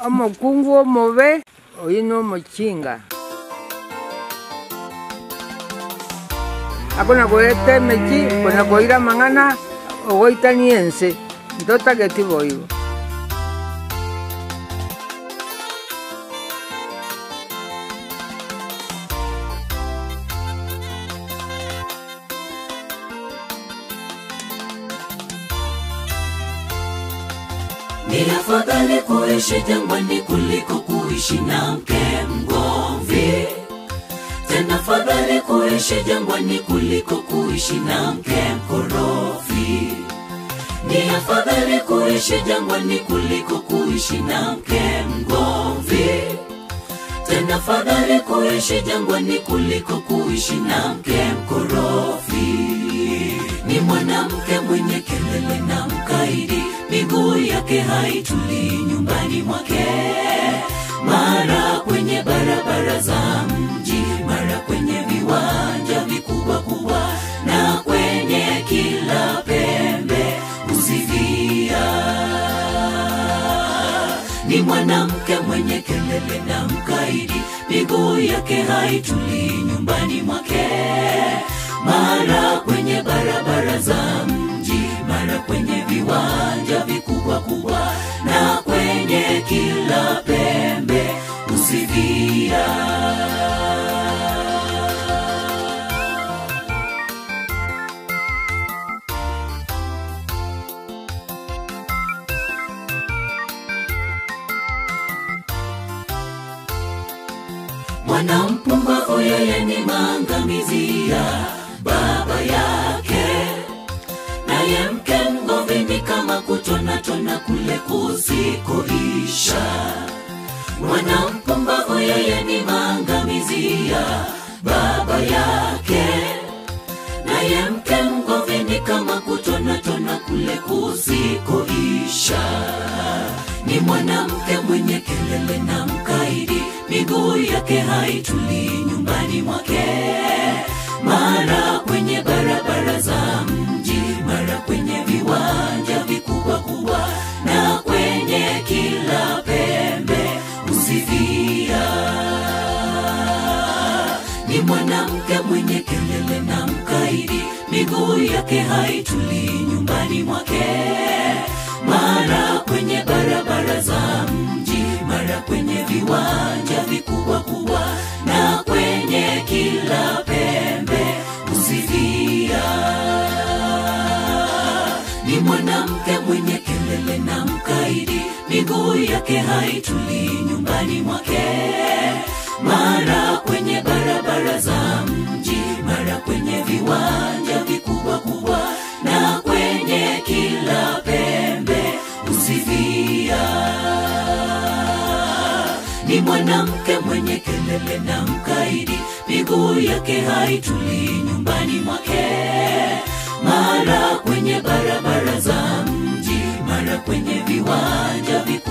omukungu omobe oyu nomuchinga akona koeta emechi kona koira mang'ana ogoitania ense ntotageti boigo Ni afadhali kuishi jangwani kuliko kuishi na mke mgomvi. Tena afadhali kuishi jangwani kuliko kuishi na mke mkorofi. Ni afadhali kuishi jangwani kuliko kuishi na mke mgomvi. Tena afadhali kuishi jangwani kuliko kuishi na mke mkorofi. Ni mwanamke mwenye kelele na mkaidi, miguu yake haitulii nyumbani mwake, mara kwenye barabara za mji, mara kwenye viwanja vikubwa kubwa, na kwenye kila pembe huzivia ni mwanamke mwenye kelele na mkaidi, miguu yake haitulii nyumbani mwake, mara kwenye barabara za mji, mara kwenye viwanja vikubwa kubwa, na kwenye kila pembe huzivia. Mwanampumbavu yeye ni maangamizi ya baba yake, naye mke mgomvi ni kama kutonatona kule kusikoisha. Mwanampumbavu yeye ni maangamizi ya baba yake, naye mke mgomvi ni kama kutonatona kule kusikoisha. Ni mwanamke mwenye kelele na mkaidi, miguu yake haitulii nyumbani mwake, mara kwenye barabara za mji, mara kwenye viwanja vikubwa kubwa, na kwenye kila pembe husifia ni mwanamke mwenye kelele na mkaidi, miguu yake haitulii nyumbani mwake, mara kwenye barabara za mji, mara kwenye viwanja vikubwa kubwa, na kwenye kila pembe husifia ni mwanamke mwenye kelele na mkaidi, miguu yake haitulii nyumbani mwake, mara kwenye barabara za mji, mara kwenye viwanja vikubwa kubwa, na kwenye kila pembe husifia ni mwanamke mwenye kelele na mkaidi, miguu yake haitulii nyumbani mwake, mara kwenye barabara za mji, mara kwenye viwanja vikubwa